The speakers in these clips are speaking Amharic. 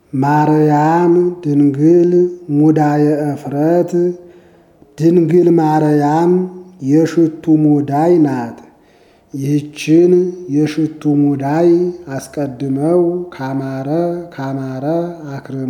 ማርያም ድንግል ሙዳየ እፍረት ድንግል ማርያም የሽቱ ሙዳይ ናት። ይህችን የሽቱ ሙዳይ አስቀድመው ካማረ ካማረ አክርማ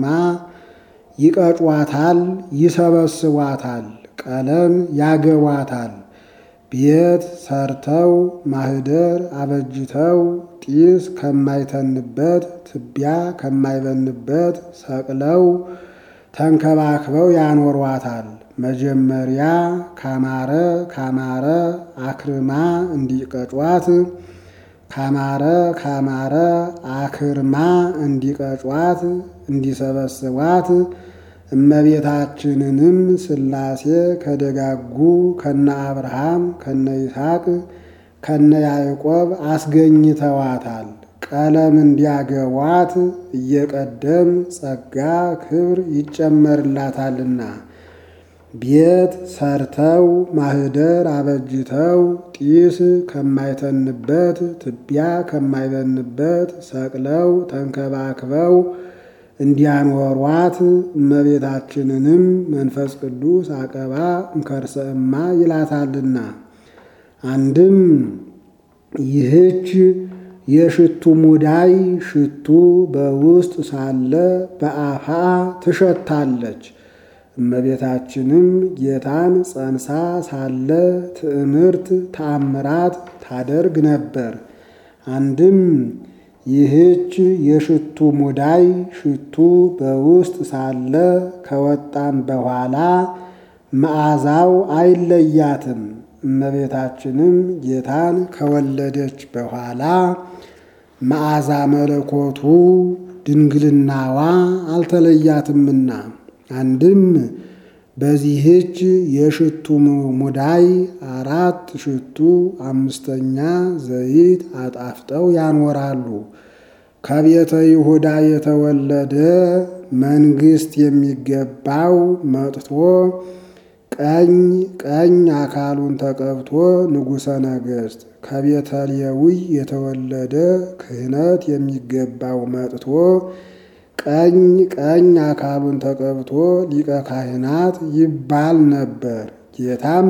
ይቀጯታል፣ ይሰበስቧታል፣ ቀለም ያገቧታል። ቤት ሰርተው ማህደር አበጅተው ጢስ ከማይተንበት ትቢያ ከማይበንበት ሰቅለው ተንከባክበው ያኖሯታል። መጀመሪያ ካማረ ካማረ አክርማ እንዲቀጯት ካማረ ካማረ አክርማ እንዲቀጯት እንዲሰበስቧት እመቤታችንንም ሥላሴ ከደጋጉ ከነ አብርሃም ከነ ይስሐቅ ከነ ያዕቆብ አስገኝተዋታል። ቀለም እንዲያገቧት እየቀደም ጸጋ ክብር ይጨመርላታልና ቤት ሰርተው ማህደር አበጅተው ጢስ ከማይተንበት ትቢያ ከማይበንበት ሰቅለው ተንከባክበው እንዲያኖሯት እመቤታችንንም መንፈስ ቅዱስ አቀባ እምከርሰ እማ ይላታልና። አንድም ይህች የሽቱ ሙዳይ ሽቱ በውስጥ ሳለ በአፋ ትሸታለች። እመቤታችንም ጌታን ጸንሳ ሳለ ትዕምርት ተአምራት ታደርግ ነበር። አንድም ይህች የሽቱ ሙዳይ ሽቱ በውስጥ ሳለ ከወጣም በኋላ መዓዛው አይለያትም። እመቤታችንም ጌታን ከወለደች በኋላ መዓዛ መለኮቱ ድንግልናዋ አልተለያትምና አንድም በዚህች የሽቱ ሙዳይ አራት ሽቱ አምስተኛ ዘይት አጣፍጠው ያኖራሉ። ከቤተ ይሁዳ የተወለደ መንግሥት የሚገባው መጥቶ ቀኝ ቀኝ አካሉን ተቀብቶ ንጉሠ ነገሥት ከቤተ ሌዊ የተወለደ ክህነት የሚገባው መጥቶ ቀኝ ቀኝ አካሉን ተቀብቶ ሊቀ ካህናት ይባል ነበር። ጌታም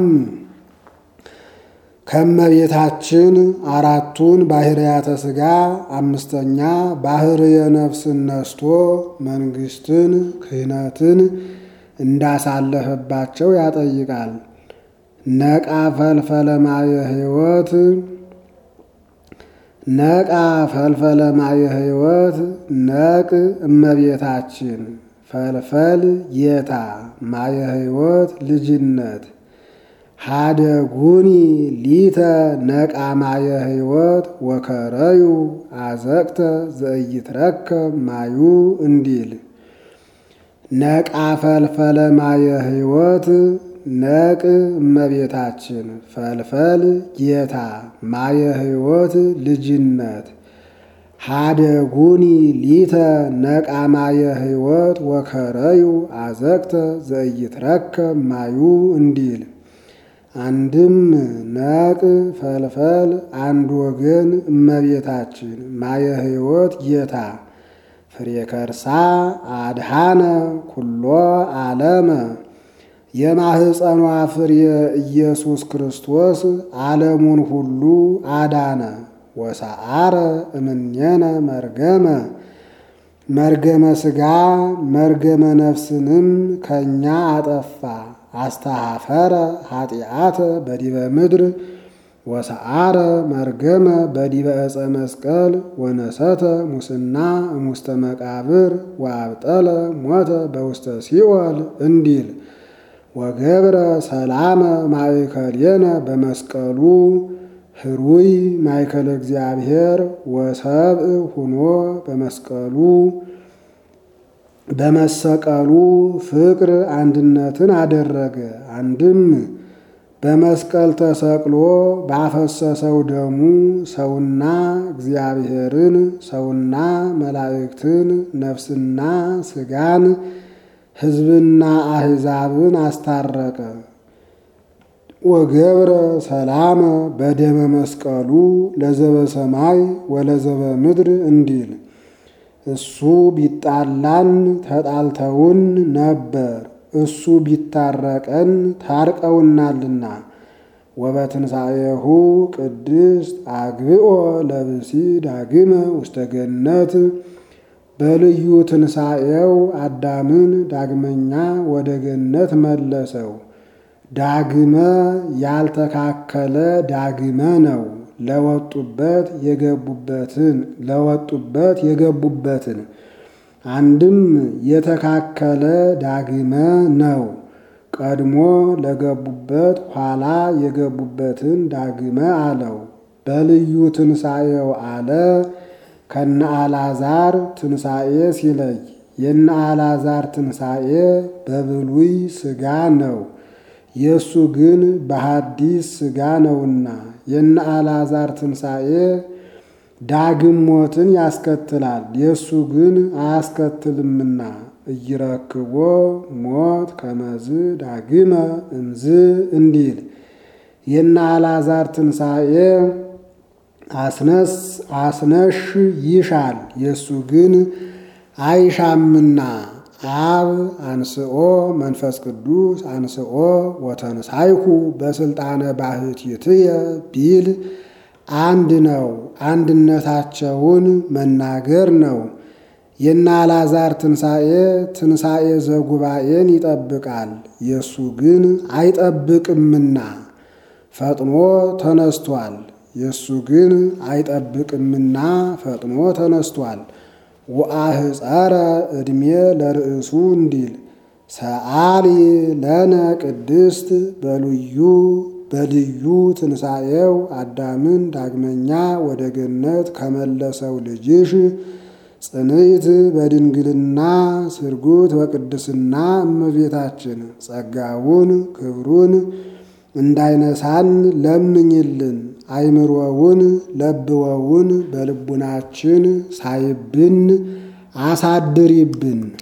ከመቤታችን አራቱን ባህርያተ ሥጋ አምስተኛ ባህርየ ነፍስን ነስቶ መንግሥትን ክህነትን እንዳሳለፈባቸው ያጠይቃል። ነቃ ፈልፈለ ማየ ሕይወት ነቃ ፈልፈለ ማየ ሕይወት ነቅ እመቤታችን ፈልፈል ጌታ ማየ ሕይወት ልጅነት ሃደጉኒ ሊተ ነቃ ማየ ሕይወት ወከረዩ አዘቅተ ዘኢይትረከብ ማዩ እንዲል ነቃ ፈልፈለ ማየ ሕይወት ነቅ እመቤታችን ፈልፈል ጌታ ማየ ሕይወት ልጅነት ሃደጉኒ ሊተ ነቃ ማየ ሕይወት ወከረዩ አዘቅተ ዘኢይትረከብ ማዩ እንዲል አንድም ነቅ ፈልፈል አንድ ወገን እመቤታችን ማየ ሕይወት ጌታ ፍሬ ከርሳ አድሃነ ኩሎ ዓለመ የማህፀኗ ፍሬ ኢየሱስ ክርስቶስ ዓለሙን ሁሉ አዳነ። ወሰአረ እምኔነ መርገመ መርገመ ሥጋ መርገመ ነፍስንም ከእኛ አጠፋ። አስተሃፈረ ኃጢአተ በዲበ ምድር ወሰአረ መርገመ በዲበ ዕፀ መስቀል ወነሰተ ሙስና እሙስተ መቃብር ወአብጠለ ሞተ በውስተ ሲኦል እንዲል ወገብረ ሰላመ ማእከሌነ በመስቀሉ ህሩይ ማእከለ እግዚአብሔር ወሰብእ ሁኖ በመስቀሉ በመሰቀሉ ፍቅር አንድነትን አደረገ። አንድም በመስቀል ተሰቅሎ ባፈሰሰው ደሙ ሰውና እግዚአብሔርን ሰውና መላእክትን ነፍስና ሥጋን ሕዝብና አሕዛብን አስታረቀ። ወገብረ ሰላመ በደመ መስቀሉ ለዘበ ሰማይ ወለዘበ ምድር እንዲል እሱ ቢጣላን ተጣልተውን ነበር፣ እሱ ቢታረቀን ታርቀውናልና። ወበትንሣኤሁ ቅድስት አግብኦ ለብሲ ዳግመ ውስተ ገነት በልዩ ትንሣኤው አዳምን ዳግመኛ ወደ ገነት መለሰው። ዳግመ ያልተካከለ ዳግመ ነው። ለወጡበት የገቡበትን ለወጡበት የገቡበትን አንድም የተካከለ ዳግመ ነው። ቀድሞ ለገቡበት ኋላ የገቡበትን ዳግመ አለው። በልዩ ትንሣኤው አለ ከነ አልዓዛር ትንሣኤ ሲለይ የነ አልዓዛር ትንሣኤ በብሉይ ሥጋ ነው። የእሱ ግን በሐዲስ ሥጋ ነውና የነ አልዓዛር ትንሣኤ ዳግም ሞትን ያስከትላል። የእሱ ግን አያስከትልምና እይረክቦ ሞት ከመዝ ዳግመ እንዝ እንዲል የነ አልዓዛር ትንሣኤ አስነስ አስነሽ ይሻል የእሱ ግን አይሻምና አብ አንስኦ መንፈስ ቅዱስ አንስኦ ወተንሳይኩ በስልጣነ ባሕቲትየ ቢል አንድ ነው። አንድነታቸውን መናገር ነው። የነ አልዓዛር ትንሣኤ ትንሣኤ ዘጉባኤን ይጠብቃል። የእሱ ግን አይጠብቅምና ፈጥኖ ተነስቷል። የእሱ ግን አይጠብቅምና ፈጥኖ ተነስቷል። ወአህፀረ ዕድሜ ለርእሱ እንዲል ሰአሊ ለነ ቅድስት በልዩ በልዩ ትንሣኤው አዳምን ዳግመኛ ወደ ገነት ከመለሰው ልጅሽ ጽንዕት በድንግልና ስርጉት በቅድስና እመቤታችን ጸጋውን ክብሩን እንዳይነሳን ለምኝልን። አይምሮውን ለብወውን በልቡናችን ሳይብን አሳድሪብን።